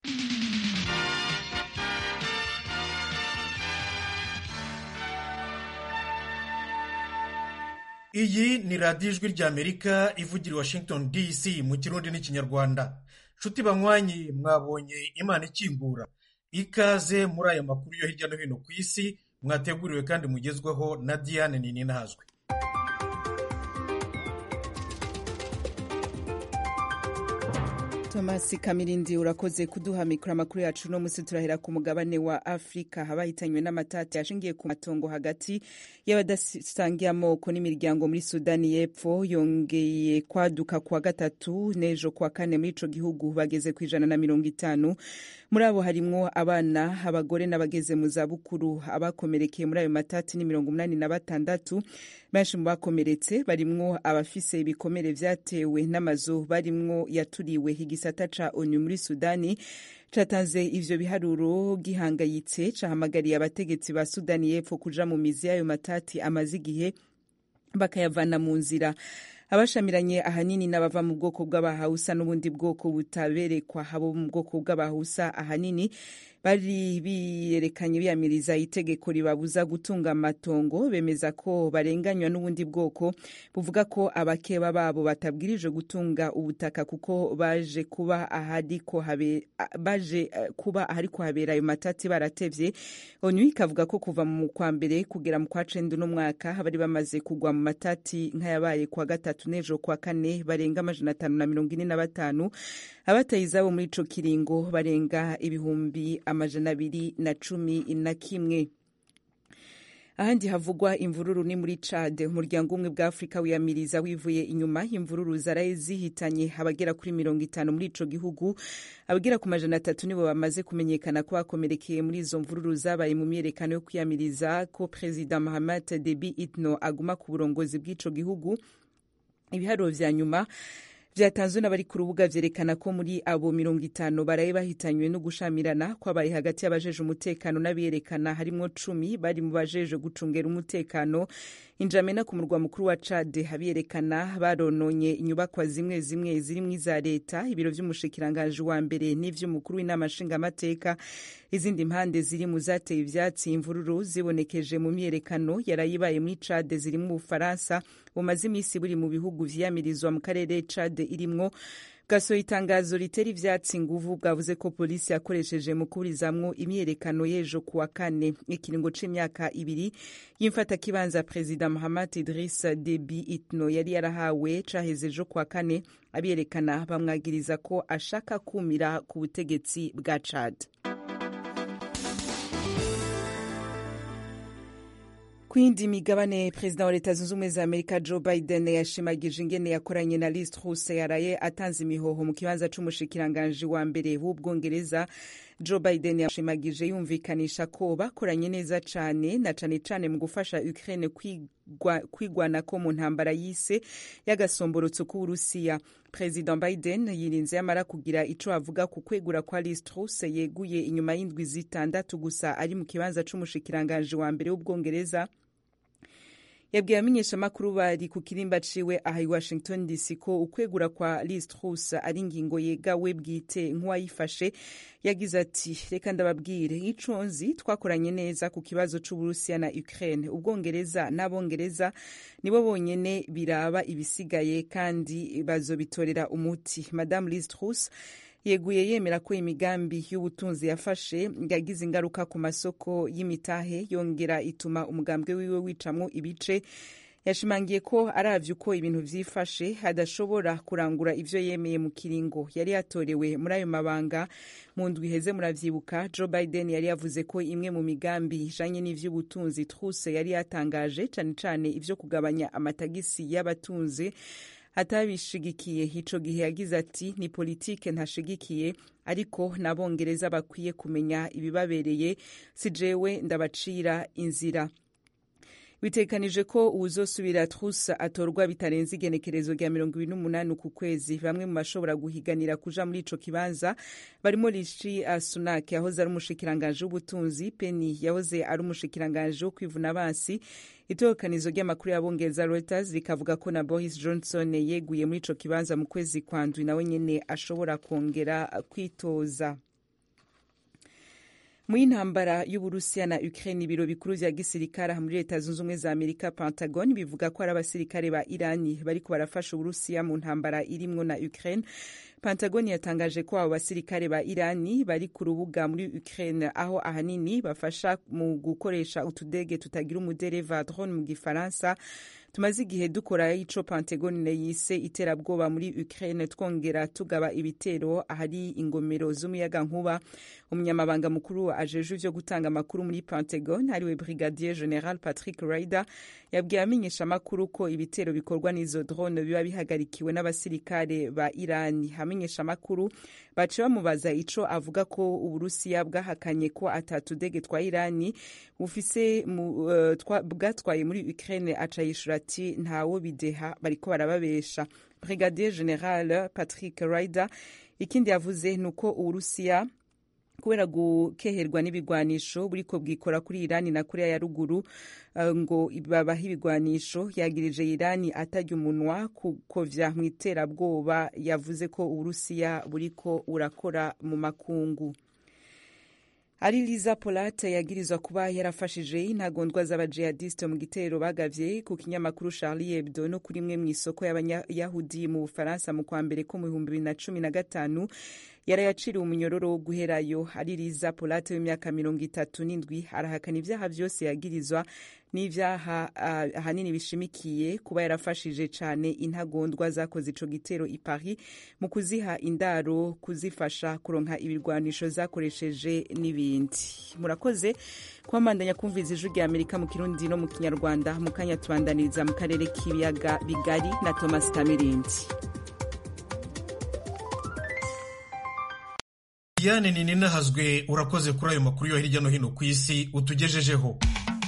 iyi ni radiyo ijwi ry'amerika ivugira i washington dc mu kirundi n'ikinyarwanda nshuti banywanyi mwabonye imana ikingura ikaze muri aya makuru yo hirya no hino ku isi mwateguriwe kandi mugezweho na diane nininahazwe thomas kamirindi urakoze kuduha mikoro amakuru yacu uno munsi turahera ku mugabane wa afurika habahitanywe n'amatati yashingiye ku matongo hagati y'abadasangiye amoko n'imiryango muri sudani y'epfo yongeye kwaduka kuwa gatatu n'ejo kuwa kane muri ico gihugu bageze ku ijana na mirongo itanu muri abo harimwo abana abagore n'abageze mu zabukuru abakomerekeye muri ayo matati ni mirongo umunani na batandatu benshi mu bakomeretse barimwo abafise ibikomere vyatewe n'amazu barimwo yaturiwe igisata ca onu muri sudani catanze ivyo biharuro gihangayitse cahamagariye abategetsi ba sudani y'epfo kuja mu mizi y'ayo matati amaze igihe bakayavana mu nzira abashamiranye ahanini n'abava mu bwoko bw'abahausa n'ubundi bwoko butaberekwa abo mu bwoko bw'abahusa ahanini bari biyerekanye biyamiriza itegeko ribabuza gutunga amatongo bemeza ko barenganywa n'ubundi bwoko buvuga ko abakeba babo batabwirijwe gutunga ubutaka kuko baje kuba ahariko habe, baje kuba ahariko habera ayo matati baratevye onu ikavuga ko kuva mu kwa mbere kugera mu kwa cenda uno mwaka bari bamaze kugwa mu matati nk'ayabaye kwa gatatu n'ejo kwa kane barenga amajana atanu na mirongo ine na batanu abataye izabo muri ico kiringo barenga ibihumbi amajana abiri na cumi na kimwe ahandi havugwa imvururu ni muri Chad umuryango umwe bwa Afurika wiyamiriza wivuye inyuma imvururu zaraye zihitanye abagera kuri mirongo itanu muri ico gihugu abagera ku majana atatu nibo bamaze kumenyekana ko bakomerekeye muri izo mvururu zabaye mu myerekano yo kwiyamiriza ko Perezida Mahamat Debi Itno aguma ku burongozi bw'ico gihugu ibiharuro vya nyuma vyatanzwe n'abari ku rubuga vyerekana ko muri abo mirongo itanu baraye bahitanywe no gushamirana kwabaye hagati y'abajeje umutekano n'abiyerekana harimwo cumi bari mu bajeje gucungera umutekano injamena ku murwa mukuru wa Chad abiyerekana barononye inyubakwa zimwe zimwe zirimwo iza leta ibiro vy'umushikiranganji wa mbere n'ivy'umukuru w'inama nshingamateka izindi mpande ziri mu zateye ivyatsi imvururu zibonekeje mu myerekano yarayibaye muri Chad ziri mu Bufaransa bumaze imisi buri mu bihugu vyiyamirizwa mu karere Chad irimwo gasohoye itangazo ritera ivyatsi nguvu bwavuze ko polisi yakoresheje mu kuburizamwo imyerekano y'ejo kuwa kane ikiringo c'imyaka ibiri y'imfatakibanza perezida Mahamat Idris Deby Itno yari yarahawe caheze ejo kuwa kane abiyerekana bamwagiriza ko ashaka kumira ku butegetsi bwa Chad ku yindi migabane perezida wa leta zunze ubumwe za amerika joe biden yashimagije ingene yakoranye na liz truss yaraye atanze imihoho mu kibanza c'umushikiranganji wa mbere w'ubwongereza joe biden yashimagije yumvikanisha ko bakoranye neza cane na cane cane mu gufasha ukraine kwigwanako mu ntambara yise y'agasomborotso k'uburusiya perezida biden yirinze yamara kugira ico avuga ku kwegura kwa liz truss yeguye inyuma y'indwi zitandatu gusa ari mu kibanza c'umushikiranganji wa mbere w'ubwongereza yabwiye abamenyeshamakuru bari ku kirimba ciwe aha i washington dc ko ukwegura kwa liz truss ari ingingo yegawe bwite nk'uwayifashe yagize ati reka ndababwire ico nzi twakoranye neza ku kibazo c'uburusiya na ukraine ubwongereza n'abongereza nibo bonyene biraba ibisigaye kandi bazobitorera umuti madame liz truss yeguye yemera ko imigambi y'ubutunzi yafashe yagize ingaruka ku masoko y'imitahe yongera ituma umugambwe wiwe wicamwo ibice yashimangiye ko aravye uko ibintu vyifashe adashobora kurangura ivyo yemeye mu kiringo yari yatorewe muri ayo mabanga mu ndwi iheze muravyibuka joe biden yari yavuze ko imwe mu migambi ijanye n'ivy'ubutunzi truse yari yatangaje cane cane ivyo kugabanya amatagisi y'abatunzi atabishigikiye ico gihe yagize ati ni politike ntashigikiye ariko n'abongereza bakwiye kumenya ibibabereye si jewe ndabacira inzira bitekanije ko uwuzosubira Truss atorwa bitarenze igenekerezo rya mirongo ibiri n'umunani ku kwezi bamwe mu bashobora guhiganira kuja muri ico kibanza barimo Rishi Sunak yahoze ari umushikiranganji w'ubutunzi Penny yahoze ari umushikiranganji wo kwivuna abansi itorokanizo ry'amakuru y'abongereza Reuters rikavuga ko na Boris Johnson yeguye muri ico kibanza mu kwezi kwa ndwi nawe nyene ashobora kongera kwitoza mu y'intambara y'uburusiya na ukraine ibiro bikuru vya gisirikare muri leta zunze ubumwe za amerika pentagon bivuga ko ari abasirikare ba irani bariko barafasha uburusiya mu ntambara irimwo na ukraine pentagon yatangaje ko abo basirikare ba irani bari ku rubuga muri ukraine aho ahanini bafasha mu gukoresha utudege tutagira umudereva drone mu gifaransa tumaze igihe dukora ico pentagon yise iterabwoba muri ukraine twongera tugaba ibitero ahari ingomero z'umuyaga nkuba umunyamabanga mukuru ajeje ivyo gutanga amakuru muri pentagon ariwe brigadier general patrick ryder yabwiye amenyesha amakuru ko ibitero bikorwa n'izo drone biba bihagarikiwe n'abasirikare ba irani amenyesha amakuru bace bamubaza ico avuga ko uburusiya bwahakanye ko atatudege twa irani bufise uh, bwatwaye muri ukraine aca yishura ati ntawo bideha bariko barababesha brigadier general patrick ryder ikindi yavuze ni uko uburusiya kubera gukeherwa n'ibigwanisho buriko bwikora kuri irani na korea ya ruguru uh, ngo babaha ibigwanisho yagirije irani atarya umunwa kukovya mu iterabwoba yavuze ko uburusiya buriko burakora mu makungu ari liza polate yagirizwa kuba yarafashije intagondwa z'abajihadiste mu gitero bagavye ku kinyamakuru charlie hebdo no kuri imwe mw'isoko y'abayahudi mu bufaransa mu kwa mbere ko mu bihumbi bibiri na cumi na gatanu yarayaciriwe umunyororo wo guherayo ari liza polate w'imyaka mirongo itatu n'indwi arahakana ivyaha vyose yagirizwa n'ivyaha uh, ahanini bishimikiye kuba yarafashije cane intagondwa zakoze ico gitero i Paris mu kuziha indaro kuzifasha kuronka ibirwanisho zakoresheje n'ibindi murakoze kwamandanya kumviza ijwi rya Amerika mu kirundi no mu kinyarwanda mu kanya tubandaniriza mu karere k'ibiyaga bigari na Thomas Kamirindi Diane Nininahazwe urakoze kuri ayo makuru yo hirya no hino ku isi utugejejeho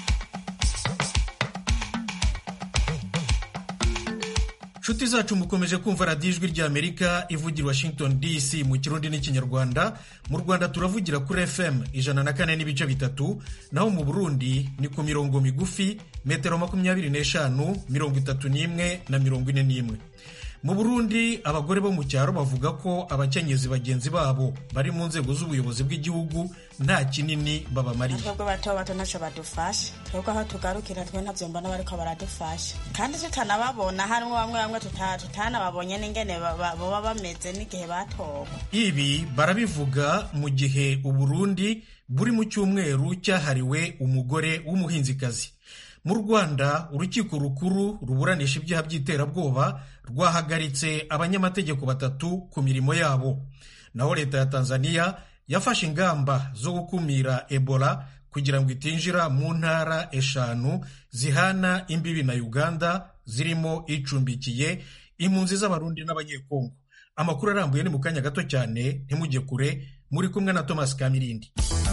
nshuti zacu mukomeje kumva radiyo ijwi rya amerika ivugira washington dc mu kirundi n'ikinyarwanda mu rwanda turavugira kuri fm ijana na kane n'ibice bitatu naho mu burundi ni ku mirongo migufi metero makumyabiri n'eshanu mirongo itatu n'imwe na mirongo ine n'imwe mu burundi abagore bo mu cyaro bavuga ko abakenyezi bagenzi babo bari mu nzego z'ubuyobozi bw'igihugu nta kinini babamariye twebwe bato bato ntacyo badufasha twebwe aho tugarukira twe ntabyo mbona bariko baradufasha kandi tutanababona harimo bamwe bamwe tutanababonye n'ingene baba bameze n'igihe batowe ibi barabivuga mu gihe uburundi buri mu cyumweru cyahariwe umugore w'umuhinzikazi mu rwanda urukiko rukuru ruburanisha ibyaha by'iterabwoba rwahagaritse abanyamategeko batatu ku mirimo yabo naho leta ya tanzania yafashe ingamba zo gukumira ebola kugira ngo itinjira mu ntara eshanu zihana imbibi na uganda zirimo icumbikiye impunzi z'abarundi n'abanyekongo amakuru arambuye ni mu kanya gato cyane ntimujye kure muri kumwe na thomas kamirindi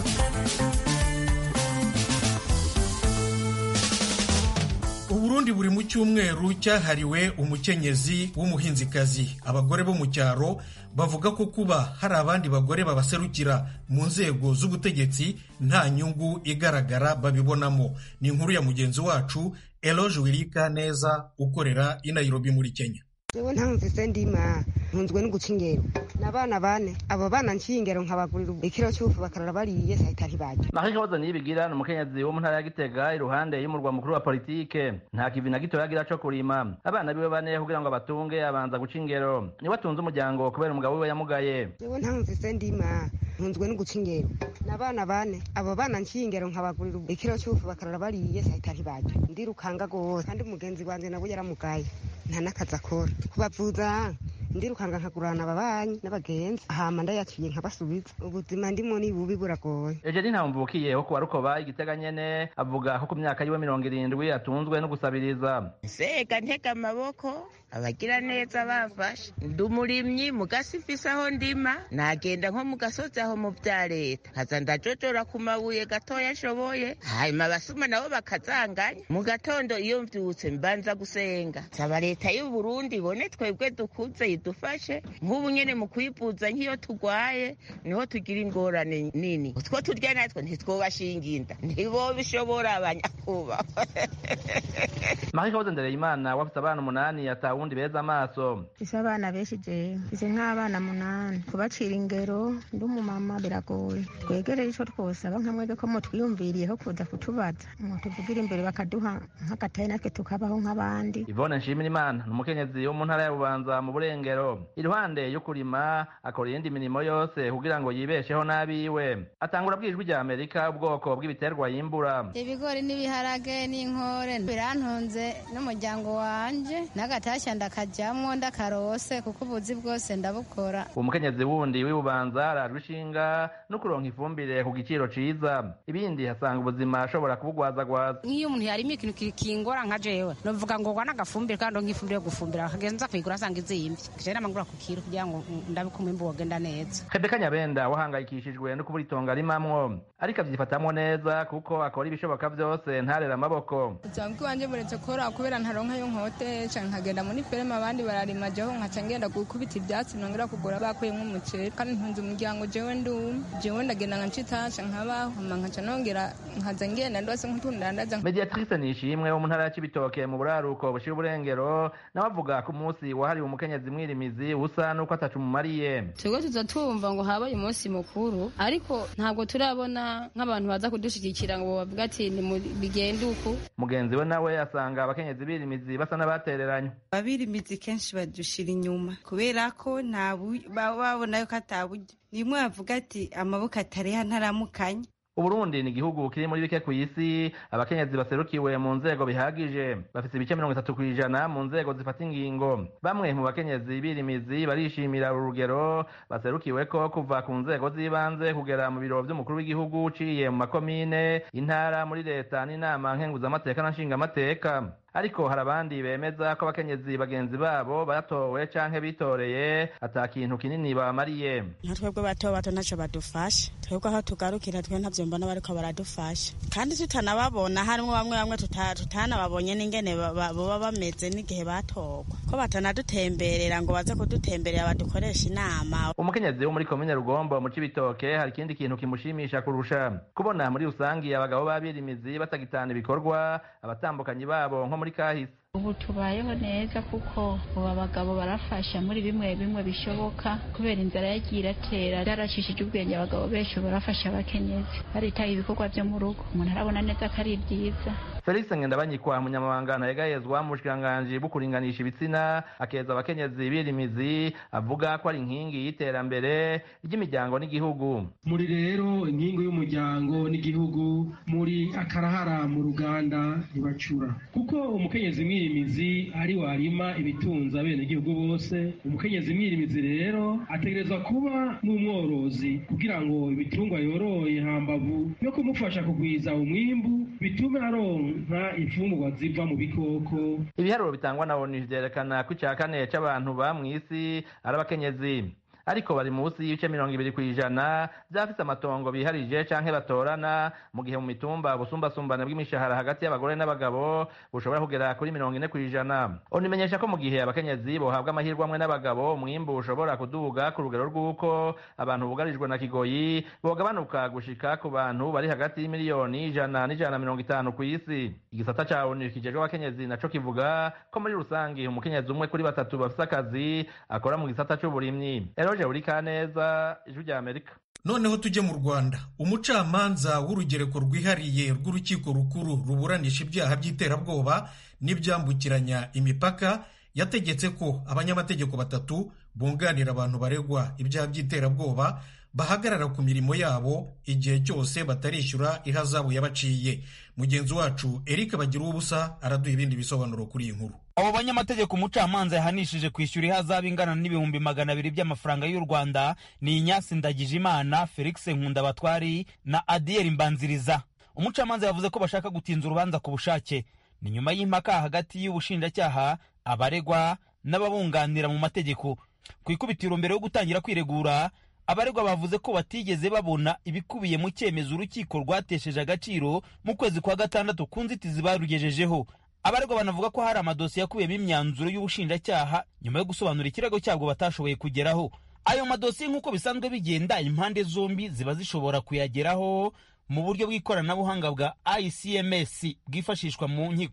uburundi buri mu cyumweru cyahariwe umukenyezi w'umuhinzikazi abagore bo mu cyaro bavuga ko kuba hari abandi bagore babaserukira mu nzego z'ubutegetsi nta nyungu igaragara babibonamo ni inkuru ya mugenzi wacu eloge wirika neza ukorera i nairobi muri kenya jewe ntamvise ndima ntunzwe no guca ingero n'abana bane abo bana nciye ingero nkabagurira ikiro cy'ufu bakarara bariye sahita ntibarya Marie Claude Niyibigira ni umukenyezi wo mu ntara ya Gitega iruhande y'umurwa mukuru wa politike nta kivi na gito yagira co kurima abana biwe bane kugira ngo abatunge abanza guca ingero niwe atunze umuryango kubera umugabo wiwe yamugaye jewe ntamvise ndima ntunzwe no guca ingero n'abana bane abo bana nciye ingero nkabagurira ikiro cy'ufu bakarara bariye sahita ntibarya ndirukanga gose kandi mugenzi wanje nawe yaramugaye nta n'akazi akora kubavuza ndirukanga nkagurana ababanyi n'abagenzi hama ndayaciye nkabasubiza ubuzima ndimo ni bubi buragoye Eugenie Ntamvukiye wo kuwa Rukoba igitega nyene avuga ko ku myaka yiwe mirongo irindwi atunzwe no gusabiriza sega ntega amaboko abagira neza bafashe ndi umurimyi mu gasi mfise aho ndima nagenda nko mu gasozi aho mu vya leta nkaza ndajojora ku mabuye gatoya nshoboye hanyuma abasuma nabo bakazanganya mu gatondo iyo mvyutse mbanza gusenga saba leta y'u Burundi ibone twebwe dukuze idufashe nk'ubu nyene mu kwivuza nk'iyo tugwaye niho tugira ingorane nini utwo turya natwe ntitwobashinga inda ntibobishobora abanyakubahwa Marie Claude Ndereyimana wafise abana umunani yatawe abarundi beza amaso mfise abana benshi jewe mfise nk'abana munani kubacira ingero ndi umumama biragoye twegereye ico twosaba nka mwebwe ko mutwiyumviriyeho kuza kutubaza mutuvugira imbere bakaduha nk'agatayi natwe tukabaho nk'abandi ivone nshimirimana ni umukenyezi wo mu ntara ya bubanza mu burengero iruhande yo kurima akora iyindi mirimo yose kugira ngo yibesheho n'abiwe atangura bwijwi rya amerika ubwoko bw'ibiterwa yimbura ibigori n'ibiharage n'inkore birantunze n'umuryango wanje n'agatashya ndakajyamwo ndakarose kuko ubuzi bwose ndabukora uwo mukenyezi wundi w'ibubanza arajwe ishinga no kuronka ifumbire ku giciro ciza ibindi hasanga ubuzima ashobora kubugwazagwaza nk'iyo umuntu yarimo ikintu kingora nka jewe novuga ngo gwana agafumbire kandi nk'ifumbire yo gufumbira akagenza kuyigura asanga izimvye je namangura ku kiro kugira ngo ndabe ko umwimbu wogenda neza rebeka nyabenda wahangayikishijwe no kubura itongo arimamwo ariko avyifatamwo neza kuko akora ibishoboka vyose ntarera amaboko ubuzima bw'iwanje buretse kora kubera ntaronka yo nkotesha nkagenda muri ferme abandi bararima jeho nkaca ngenda gukubita ivyatsi nongera kugura bakuyemwo umuceri kandi ntunze umuryango jewe ndumwe jewe ndagenda nka ncitasha nkabaho hama nkaca nongera nkaza ngenda ndose nk'utundandaza mediatrice nishimwe wo mu ntara ya cibitoke mu buraruko bushira uburengero nawe avuga ko umunsi wahariwe umukenyezi mwirimizi usa n'uko atacu mumariye twebwe tuza tumva ngo habaye umunsi mukuru ariko ntabwo turabona nk'abantu baza kudushigikira ngo bavuga ati bigende uku mugenzi we nawe asanga abakenyezi birimizi basa n'abatereranywe abirimizi kenshi badushira inyuma kubera ko nta babona yuko ataburyo nimwe bavuga ati amaboko atareha ntaramukanya uburundi ni igihugu kiri muri bike ku isi abakenyezi baserukiwe mu nzego bihagije bafite ibice mirongo itatu ku ijana mu nzego zifata ingingo bamwe mu bakenyezi birimizi barishimira uru rugero baserukiwe ko kuva ku nzego z'ibanze kugera mu biro vy'umukuru w'igihugu uciye mu makomine intara muri leta n'inama nkenguzamateka na nshingamateka ariko hari abandi bemeza ko abakenyezi bagenzi babo batowe canke bitoreye ata kintu kinini bamariye nka twebwe bato bato ntaco badufasha twebwe aho tugarukira twe ntavyo mbona bariko baradufasha kandi tutanababona harimwo bamwe bamwe tutanababonye n'ingene boba bameze n'igihe batorwa ko batanadutemberera ngo baze kudutemberera badukoresha inama umukenyezi wo muri komine rugombo mu cibitoke hari ikindi kintu kimushimisha kurusha kubona muri rusangi abagabo b'abirimizi batagitana ibikorwa abatambukanyi babo nko muri kahise ubu tubayeho neza kuko ubu abagabo barafasha muri bimwe bimwe bishoboka kubera inzara yagiye iratera byaracishije ubwenge abagabo benshi barafasha abakenyezi baritaye ibikorwa byo mu rugo umuntu arabona neza ko ari byiza felix ngendabanyikwa umunyamabanga ntayegayezwa mu bushikiranganji bwo kuringanisha ibitsina akeza abakenyezi birimizi avuga ko ari inkingi y'iterambere ry'imiryango n'igihugu muri rero inkingi y'umuryango n'igihugu muri akarahara mu ruganda ntibacura kuko umukenyezi mwirimizi ari warima ibitunza bene igihugu bose umukenyezi mwirimizi rero ategerezwa kuba n'umworozi kugira ngo ibitungwa yoroye hambavu yo kumufasha kugwiza umwimbu bitume aronka imfungurwa ziva mu bikoko ibiharuro bitangwa na onu vyerekana ko ica kane c'abantu ba mw'isi ari abakenyezi ariko bari munsi y'ibice mirongo ibiri ku ijana vyafise amatongo biharije canke batorana mu gihe mu mitumba ubusumbasumbane bw'imishahara hagati y'abagore n'abagabo bushobora kugera kuri mirongo ine ku ijana unimenyesha ko mu gihe abakenyezi bohabwa amahirwe amwe n'abagabo umwimbu ushobora kuduga ku rugero rw'uko abantu bugarijwe na kigoyi bogabanuka gushika ku bantu bari hagati y'imiliyoni ijana n'ijana na mirongo itanu ku isi igisata ca onu kijejwe abakenyezi naco kivuga ko muri rusangi umukenyezi umwe kuri batatu bafise akazi akora mu gisata c'uburimyi Eroje Urikaneza ijwi rya Amerika noneho tujye mu rwanda umucamanza w'urugereko rwihariye rw'urukiko rukuru ruburanisha ibyaha by'iterabwoba n'ibyambukiranya imipaka yategetse ko abanyamategeko batatu bunganira abantu baregwa ibyaha by'iterabwoba bahagarara ku mirimo yabo igihe cyose batarishyura ihazabu yabaciye mugenzi wacu eric bagira ubusa araduha ibindi bisobanuro kuri iyi nkuru abo banyamategeko umucamanza yahanishije kwishyura ihazabu ingana n'ibihumbi magana abiri by'amafaranga y'u rwanda ni inyasi ndagijimana felix nkundabatwari na adiyeri mbanziriza umucamanza yavuze ko bashaka gutinza urubanza ku bushake ni nyuma y'impaka hagati y'ubushinjacyaha abaregwa n'ababunganira mu mategeko ku ikubitiro mbere yo gutangira kwiregura abaregwa bavuze ko batigeze babona ibikubiye mu cyemezo urukiko rwatesheje agaciro mu kwezi kwa gatandatu ku nzitizi barugejejeho abaregwa banavuga ko hari amadosiye akubiyemo imyanzuro y'ubushinjacyaha nyuma yo gusobanura ikirego cyabwo batashoboye kugeraho ayo madosiye nk'uko bisanzwe bigenda impande zombi ziba zishobora kuyageraho mu buryo bw'ikoranabuhanga bwa icms bwifashishwa mu nkiko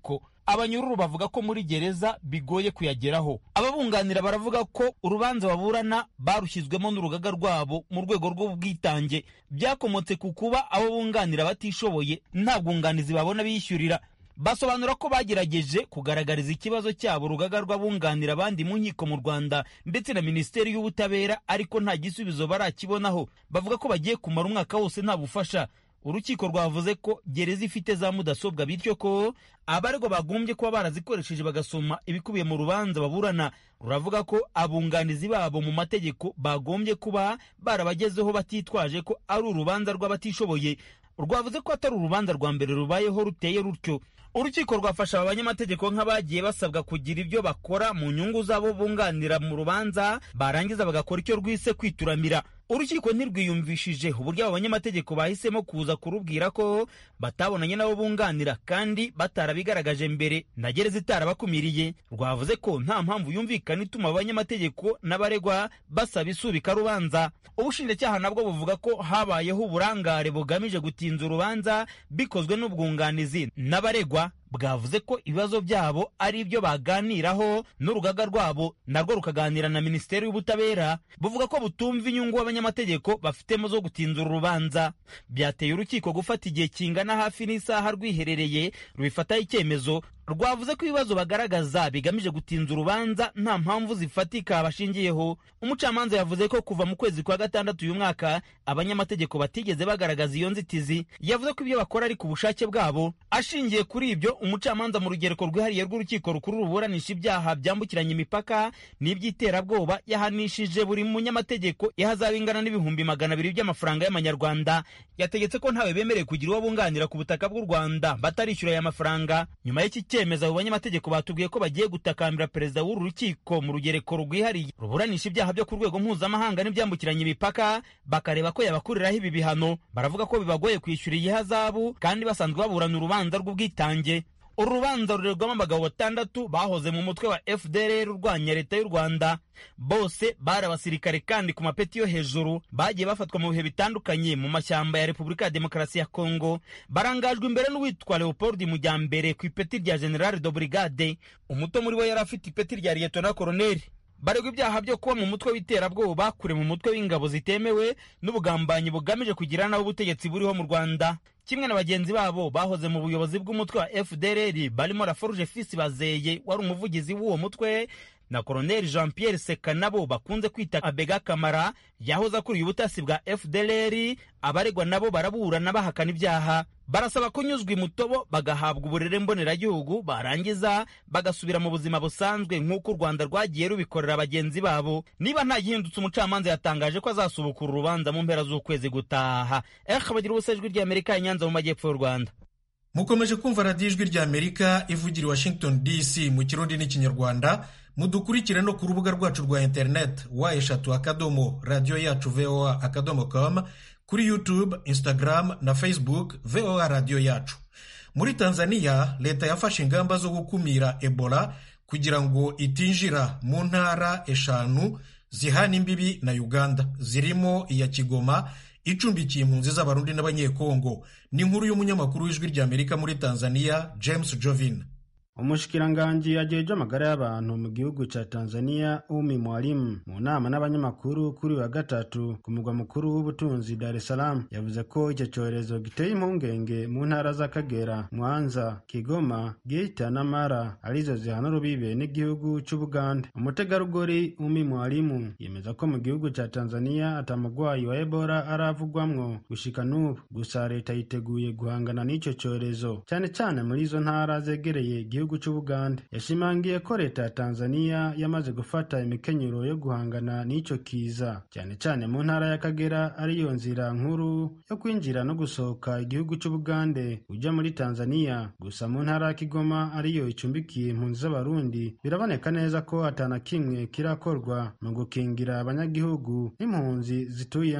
abanyururu bavuga ko muri gereza bigoye kuyageraho ababunganira baravuga ko urubanza baburana barushyizwemo n'urugaga rwabo mu rwego rw'ubwitange byakomotse ku kuba abo bunganira batishoboye nta bwunganizi babona bishyurira basobanura ko bagerageje kugaragariza ikibazo cyabo urugaga rw'abunganira abandi mu nkiko mu rwanda ndetse na minisiteri y'ubutabera ariko nta gisubizo barakibonaho bavuga ko bagiye kumara umwaka wose nta bufasha urukiko rwavuze ko gereza ifite za mudasobwa bityo ko abaregwa bagombye kuba barazikoresheje bagasoma ibikubiye mu rubanza baburana ruravuga ko abunganizi babo mu mategeko bagombye kuba barabagezeho batitwaje ko ari urubanza rw'abatishoboye rwavuze ko atari urubanza rwa mbere rubayeho ruteye rutyo urukiko rwafasha aba banyamategeko nk'abagiye basabwa kugira ibyo bakora mu nyungu z'abo bunganira mu rubanza barangiza bagakora icyo rwise kwituramira urukiko ntirwiyumvishije uburyo abo banyamategeko bahisemo kuza kurubwira ko batabonanye n'abo bunganira kandi batarabigaragaje mbere na gereza itarabakumiriye rwavuze ko nta mpamvu yumvikana ituma abo banyamategeko n'abaregwa basaba isubika rubanza ubushinjacyaha nabwo buvuga ko habayeho uburangare bugamije gutinza urubanza bikozwe n'ubwunganizi n'abaregwa bwavuze ko ibibazo byabo ari ibyo baganiraho n'urugaga rwabo narwo rukaganira na minisiteri y'ubutabera buvuga ko butumva inyungu abanyamategeko bafitemo zo gutinzura urubanza byateye urukiko gufata igihe kingana hafi n'isaha rwiherereye rubifataho icyemezo rwavuze ko ibibazo bagaragaza bigamije gutinza urubanza nta mpamvu zifatika bashingiyeho umucamanza yavuze ko kuva mu kwezi kwa gatandatu uyu mwaka abanyamategeko batigeze bagaragaza iyo nzitizi yavuze ko ibyo bakora ari ku bushake bwabo ashingiye kuri ibyo umucamanza mu rugereko rwihariye rw'urukiko rukuru ruburanisha ibyaha byambukiranya imipaka n'iby'iterabwoba yahanishije buri munyamategeko ihazaba ingana n'ibihumbi magana abiri by'amafaranga y'amanyarwanda yategetse ko ntawe bemerewe kugira uwo bunganira ku butaka bw'u rwanda batarishyura aya mafaranga nyuma y'iki cyemezo abo banyamategeko batubwiye ko bagiye gutakambira perezida w'uru rukiko mu rugereko rwihariye ruburanisha ibyaha byo ku rwego mpuzamahanga n'ibyambukiranya imipaka bakareba ko yabakuriraho ibi bihano baravuga ko bibagoye kwishyura iyi hazabu kandi basanzwe baburana urubanza rw'ubwitange uru rubanza rurerwamo abagabo batandatu bahoze mu mutwe wa fdr urwanya leta y'u rwanda bose bari abasirikare kandi ku mapeti yo hejuru bagiye bafatwa mu bihe bitandukanye mu mashyamba ya repubulika ya demokarasi ya kongo barangajwe imbere n'uwitwa leopold mujyambere ku ipeti rya general de brigade umuto muri bo yari afite ipeti rya liyetona koroneli baregwa ibyaha byo kuba mu mutwe w'iterabwoba kure mu mutwe w'ingabo zitemewe n'ubugambanyi bugamije kugira naho ubutegetsi buriho mu rwanda kimwe na bagenzi babo bahoze mu buyobozi bw'umutwe wa fdrr barimo raforuje fisi bazeye wari umuvugizi w'uwo mutwe na koroneli jean pierre seka nabo bakunze kwita abega kamara yahoze akuriye ubutasi bwa fdlr abaregwa nabo baraburana bahakana ibyaha barasaba kunyuzwa imutobo bagahabwa uburere mboneragihugu barangiza bagasubira mu buzima busanzwe nk'uko u rwanda rwagiye rubikorera bagenzi babo niba nta gihindutse umucamanza yatangaje ko azasubukura urubanza mu mpera z'ukwezi gutaha ehe bagira ubusa ijwi ry'amerika inyanza mu majyepfo y'u rwanda mukomeje kumva radiyo ijwi ry'amerika ivugira i washington dc mu kirundi n'ikinyarwanda mudukurikire no ku rubuga rwacu rwa interineti wa eshatu akadomo radiyo yacu voa akadomo com kuri youtube instagram na facebook voa radiyo yacu muri tanzania leta yafashe ingamba zo gukumira ebola kugira ngo itinjira mu ntara eshanu zihana imbibi na uganda zirimo iya kigoma icumbikiye impunzi z'abarundi n'abanyekongo ni inkuru y'umunyamakuru w'ijwi ry'amerika muri tanzania james jovin umushikiranganji ajeje amagara y'abantu mu gihugu ca tanzania umi mwalimu mu nama n'abanyamakuru kuri wa gatatu ku mugwa mukuru w'ubutunzi dar es salaam yavuze ko icyo cyorezo giteye impungenge mu ntara z'akagera mwanza kigoma geita na mara arizo zihana urubibe n'igihugu c'ubuganda umutegarugori umi mwalimu yemeza ko mu gihugu ca tanzania atamugwayi wa ebola aravugwamwo gushika n'ubu gusa leta yiteguye guhangana n'ico cyorezo cyane cyane muri izo ntara zegereye igihugu c'ubuganda yashimangiye ko leta ya tanzania yamaze gufata imikenyero yo guhangana n'ico kiza cyane cyane mu ntara y'akagera ariyo nzira nkuru yo kwinjira no gusohoka igihugu c'ubugande uja muri tanzania gusa mu ntara ya kigoma ariyo icumbikiye impunzi z'abarundi biraboneka neza ko atana kimwe kirakorwa mu gukingira abanyagihugu n'impunzi zituyemo uwepo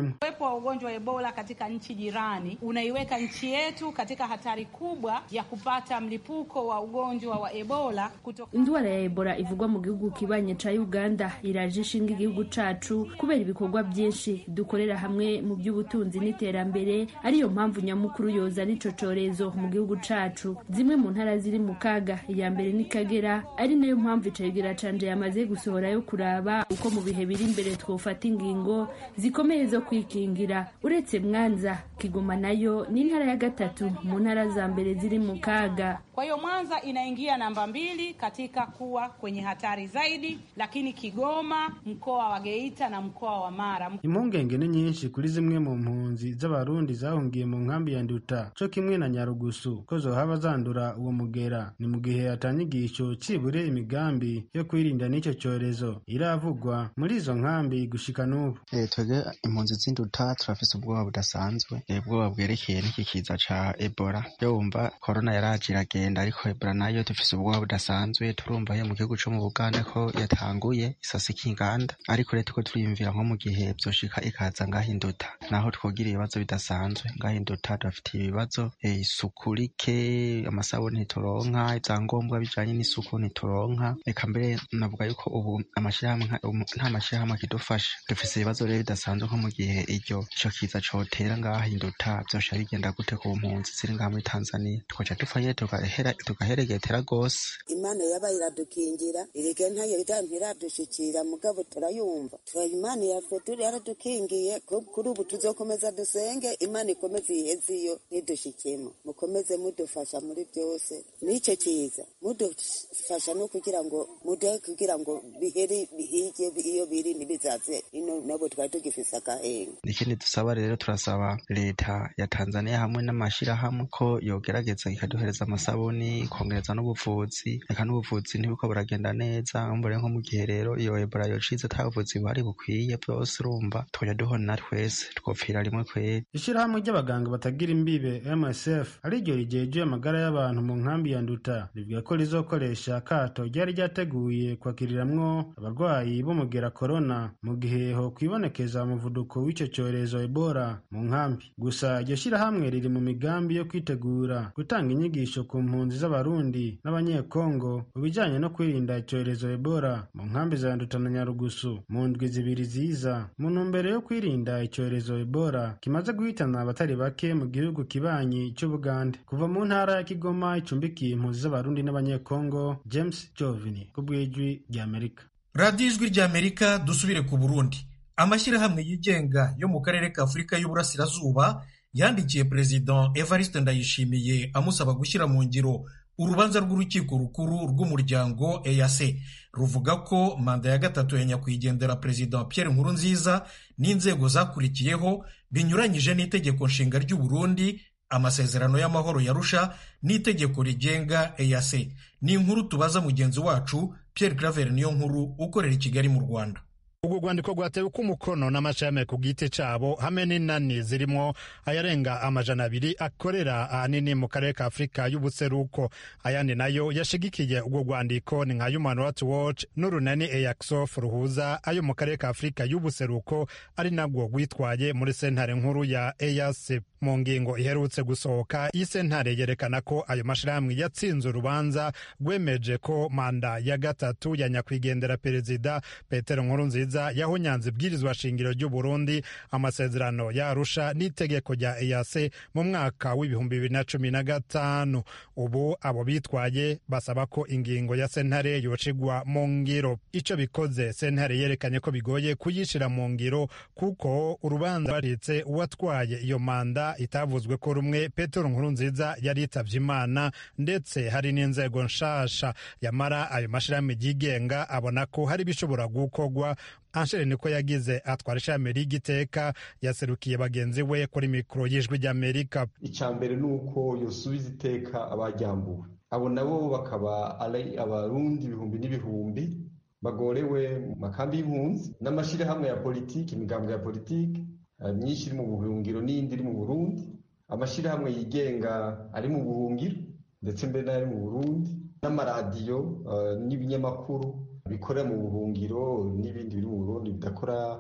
uwepo wa ugonjwa wa Ebola katika nchi jirani unaiweka nchi yetu katika hatari kubwa ya kupata mlipuko wa ugonjwa wa Ebola kutoka... indwara ya Ebola ivugwa mu gihugu kibanye ca Uganda iraje ishinga igihugu cacu kubera ibikorwa byinshi dukorera hamwe mu by'ubutunzi n'iterambere ariyo mpamvu nyamukuru yoza n'ico corezo mu gihugu cacu zimwe mu ntara ziri mu kaga iya mbere ni Kagera ari nayo mpamvu icegera canje yamaze gusohora yo kuraba uko mu bihe biri imbere twofata ingingo zikomeye zo kwikingira uretse Mwanza Kigoma nayo ni intara ya gatatu mu ntara za mbere ziri mu kaga kwa hiyo Mwanza inaingia namba mbili katika kuwa kwenye hatari zaidi, lakini Kigoma, mkoa wa Geita na mkoa wa Mara. impungenge ni nyinshi kuri zimwe mu mpunzi z'abarundi zahungiye mu nkambi ya nduta co kimwe na nyarugusu ko zohaba zandura uwo mugera ni mu gihe atanyigisho cibure imigambi yo kwirinda n'ico corezo iravugwa muri izo nkambi gushika n'ubu Eh, twebwe impunzi z'induta turafise ubwoba budasanzwe eh, ubwoba bwerekeye n'iki kiza ca ebola yo wumva korona yaraje iragenda ariko ebola nayo dufise ubwoba budasanzwe turumva yo mu gihugu co mu buganda ko yatanguye isasika inganda ariko rero turiko turiyumvira nko mu gihe vyoshika ikaza ngaho induta naho twogira ibibazo bidasanzwe ngaho induta turafitiye ibibazo eh, isuku rike amasabuni ntituronka ivyangombwa bijanye n'isuku ntituronka reka mbere navuga yuko ubu amashirahamwe nka- umu- nta mashirahamwe akidufasha dufise ibibazo rero bidasanzwe nko mu gihe iryo ico kiza cotera ngaho induta vyosha bigenda gute ku mpunzi ziri ngaha muri tanzania twoca dupfa nyene tugahera- tugaheregetera gose imana yaba iradukingira irige ntayo ntiradushikira mugabo turayumva tura imana yatwe turi yaradukingiye ku- kuri ubu tuzokomeza dusenge imana ikomeze iheze iyo ntidushikemo mukomeze mudufasha muri byose n'icyo kiza mudufasha no kugira ngo muduhe kugira ngo bihere bihige iyo biri ntibizaze ino nabo twari tugifise agahenga ikindi dusaba rero turasaba leta ya tanzania hamwe n'amashirahamwe ko yogerageza ikaduhereza amasabuni ikongereza n'ubuvuzi reka n'ubuvuzi ntibuko buragenda neza mbure nko mu gihe rero iyo ebola yocize ata buvuzi buhari bukwiye bwose urumva twoja duhona twese twopfira rimwe kweri ishirahamwe ry'abaganga batagira imbibe msf ariryo rijeje amagara y'abantu mu nkambi ya nduta rivuga ko rizokoresha akato ryari ryateguye kwakiriramwo abarwayi b'umugera korona mu gihe ho kwibonekeza umuvuduko w'ico corezo ebola mu nkambi gusa iryo shirahamwe riri mu migambi yo kwitegura gutanga inyigisho ku mpunzi z'abarundi n'abanyekongo mu bijanye no kwirinda icorezo ebola mu nkambi za nduta na nyarugusu mu ndwi zibiri ziza mu ntumbero yo kwirinda icorezo ebola kimaze guhitana abatari bake mu gihugu kibanyi c'ubugande kuva mu ntara ya kigoma icumbikiye impunzi z'abarundi n'abanyekongo james jovini ku bw'ijwi ry'amerika radiyo ijwi ry'amerika dusubire ku burundi amashyirahamwe yigenga yo mu karere ka afurika y'uburasirazuba yandikiye perezida evariste ndayishimiye amusaba gushyira mu ngiro urubanza rw'urukiko rukuru rw'umuryango eac ruvuga ko manda ya gatatu ya nyakwigendera perezida pierre nkurunziza n'inzego zakurikiyeho binyuranyije n'itegeko nshinga ry'u Burundi amasezerano y'amahoro yarusha n'itegeko rigenga eac ni inkuru tubaza mugenzi wacu pierre claver niyo nkuru ukorera i kigali mu rwanda urwo rwandiko rwatewe ko umukono n'amashami ku giti cyabo hamwe n'inani zirimo ayarenga amajana abiri akorera ahanini mu karere ka afurika y'ubuseruko ayandi nayo yashigikiye urwo rwandiko ni nka human rights watch n'urunani eyaxof ruhuza ayo mu karere ka afurika y'ubuseruko ari nabwo rwitwaye muri sentare nkuru ya eyac mu ngingo iherutse gusohoka iyi sentare yerekana ko ayo mashyirahamwe yatsinze urubanza rwemeje ko manda ya gatatu ya nyakwigendera perezida petero nkurunziza yahonyanze ibwirizwa shingiro ry'u Burundi amasezerano yarusha n'itegeko rya EAC mu mwaka w'ibihumbi bibiri na cumi na gatanu ubu abo bitwaye basaba ko ingingo ya sentare yocigwa mu ngiro ico bikoze sentare yerekanye ko bigoye kuyishira mu ngiro kuko urubanza baritse uwatwaye iyo manda itavuzwe ko rumwe petero nkurunziza yari yitavye imana ndetse hari n'inzego nshasha yamara ayo mashirahamwe yigenga abona ko hari bishobora gukorwa anshere niko yagize atwara ishami ry'igiteka yaserukiye bagenzi we kuri mikoro y'ijwi ry'amerika icya mbere ni uko yosubiza iteka abajyambuwe abo nabo bakaba ari abarundi ibihumbi n'ibihumbi bagorewe mu makambi y'impunzi n'amashyirahamwe ya politiki imigambwe ya politiki myinshi iri mu buhungiro n'iyindi iri mu burundi amashyirahamwe yigenga ari mu buhungiro ndetse mbere n'ari mu burundi n'amaradiyo n'ibinyamakuru bikorera mu buhungiro n'ibindi biri mu burundi bidakora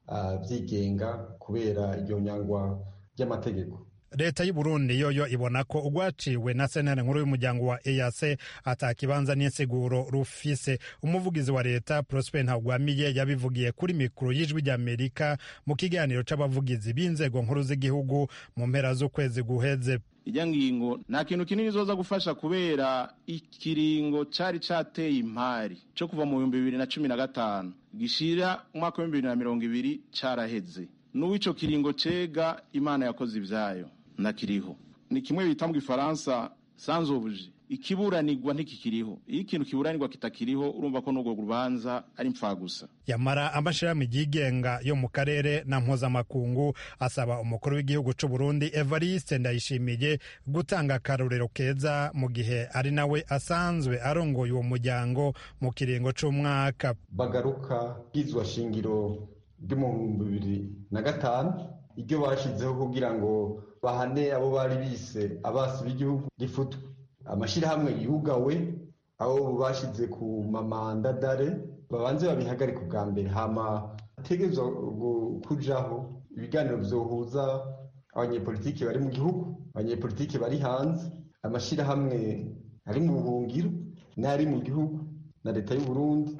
byigenga kubera iryo nyangwa ry'amategeko leta y'u Burundi yoyo ibona ko urwaciwe na sentare nkuru y'umuryango wa EAC atakibanza n'insiguro rufise umuvugizi wa leta Prosper Ntagwamiye yabivugiye kuri mikoro y'ijwi ry'Amerika mu kiganiro c'abavugizi b'inzego nkuru z'igihugu mu mpera z'ukwezi guheze ijya ngingo nta kintu kinini zoza gufasha kubera ikiringo cari cateye impari co kuva mu bihumbi bibiri na cumi na gatanu gishira umwaka w'ibihumbi bibiri na mirongo ibiri caraheze n'uw'ico kiringo cega imana yakoze ivyayo ntakiriho ni kimwe bita mu gifaransa sanzobuje ikiburanirwa ntikikiriho iyo ikintu kiburanirwa kitakiriho urumva ko n'urwo rubanza ari gusa yamara amashirahamwe yigenga yo mu karere na mpuzamakungu asaba umukuru w'igihugu c'u Burundi Evariste Ndayishimiye gutanga akarorero keza mu gihe ari nawe asanzwe arongoye uwo muryango mu kiringo c'umwaka bagaruka bwizwa shingiro ryo mu bihumbi bibiri na gatanu iryo bashizeho kugira ngo bahane abo bari bise abasi b'igihugu rifutwe amashyirahamwe yugawe aho bashize ku mamandadare babanze babihagarika ubwa mbere hama hategerezwa kujaho ibiganiro vyohuza abanyepolitiki bari mu gihugu abanyepolitiki bari hanze amashyirahamwe ari mu buhungiro n'ari mu gihugu na leta y'u Burundi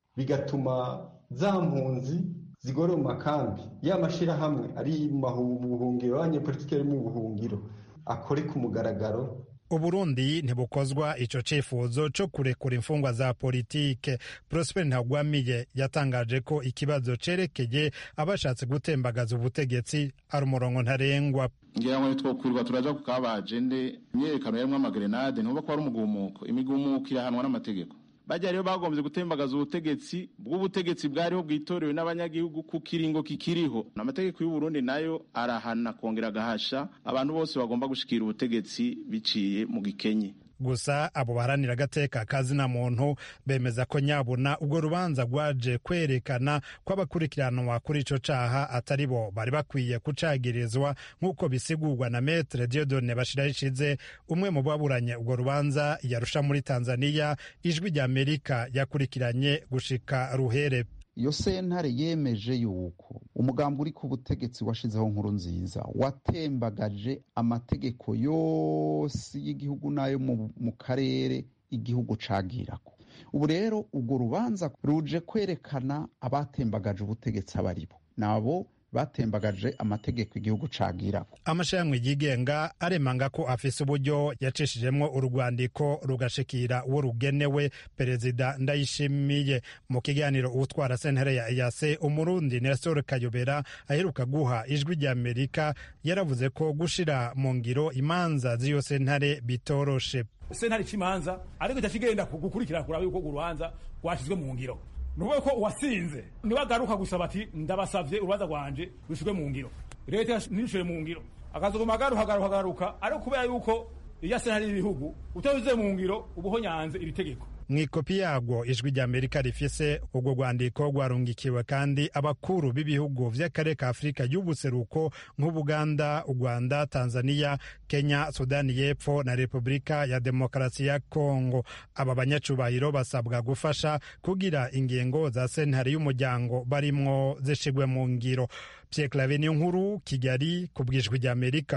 bigatuma za mpunzi zigore mu makambi ya mashyirahamwe ari mu buhungiro abanyepolitiki ari mu buhungiro akore ku mugaragaro uburundi ntibukozwa ico cifuzo co kurekura imfungwa za politike prosper ntagwamiye yatangaje ko ikibazo cerekeye abashatse gutembagaza ubutegetsi ari umurongo ntarengwa ngira ngo twokwirwa turaja ku kabajende imyerekano yarimwo amagrenade ntuba ko ari umugumuko imigumuko irahanwa n'amategeko bajya rero bagombye gutembagaza ubutegetsi bw'ubutegetsi bwariho bwitorewe n'abanyagihugu ku kiringo kikiriho amategeko y'u Burundi nayo arahana kongera agahasha abantu bose bagomba gushikira ubutegetsi biciye mu gikenye gusa abo baharanira agateka kazina muntu bemeza ko nyabuna ubwo rubanza rwaje kwerekana ko abakurikiranwa kuri ico caha atari bo bari bakwiye kucagirizwa nk'uko bisigurwa na metre Dieudonne Bashirahishize umwe mu baburanye ubwo rubanza yarusha muri Tanzania ijwi rya Amerika yakurikiranye gushika ruhere iyo sentare yemeje yuko umugambi uri ku butegetsi washizeho nkuru nziza watembagaje amategeko yose y'igihugu n'ayo mu karere igihugu cagirako ubu rero urwo rubanza ruje kwerekana abatembagaje ubutegetsi abo ari bo nabo batembagaje amategeko igihugu cagirako amashirahamwe yigenga aremanga ko afise uburyo yacishijemwo urwandiko rugashikira uwo rugenewe perezida ndayishimiye mu kiganiro utwara sentare ya EAC umurundi Nestor Kayobera aheruka guha ijwi rya Amerika yaravuze ko gushira mu ngiro imanza z'iyo sentare bitoroshe sentare c'imanza ariko itacigenda gukurikirana kuraba yuko urubanza rwashizwe mu ngiro nuvuga ko uwasinze niwagaruka gusaba ati ndabasavye urubanza rwanje rushirwe mu ngiro leta ntishure mu ngiro akazoguma agaruka garuka garuka ariko kubera yuko iya sentare y'ibihugu utabize mu ngiro ubuho nyanze iri tegeko mw'ikopi yarwo ijwi rya amerika rifise urwo rwandiko rwarungikiwe kandi abakuru b'ibihugu vy'akarere ka afurika y'ubuseruko nk'ubuganda urwanda tanzania kenya sudani y'epfo na repubulika ya demokarasi ya kongo aba banyacubahiro basabwa gufasha kugira ingingo za sentare y'umuryango barimwo zishigwe mu ngiro pierre clave niyo nkuru kigali ku bw'ijwi rya amerika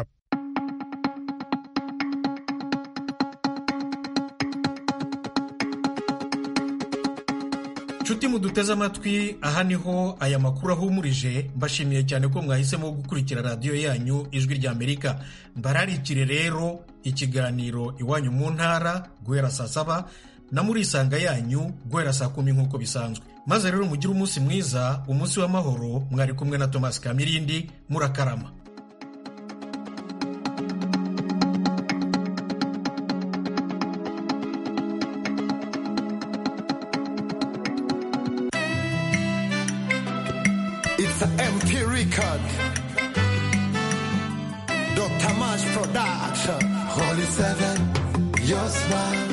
nshuti muduteze amatwi aha niho aya makuru ahumurije mbashimiye cyane ko mwahisemo gukurikira radiyo yanyu ijwi rya amerika mbararikire rero ikiganiro iwanyu mu ntara guhera saa saba na murisanga yanyu guhera saa kumi nk'uko bisanzwe maze rero mugire umunsi mwiza umunsi w'amahoro mwari kumwe na tomasi kamirindi murakarama It's an MP record. Dr. Mash Production. Holy Seven, your smile.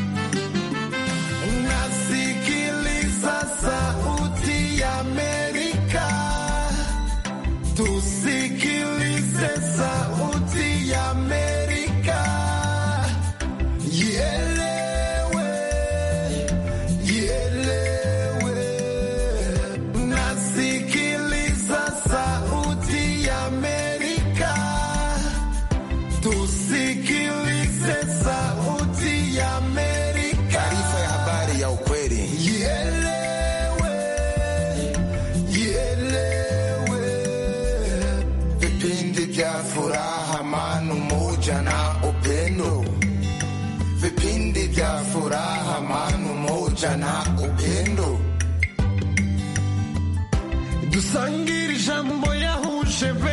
Nasikiliza sauti ya Amerika. Tusikilize sauti ya Amerika. Ielewe, ielewe. Nasikiliza furaha, amani, umoja na upendo. Vipindi vya furaha, amani, umoja na upendo. dusangire ijambo yahuje be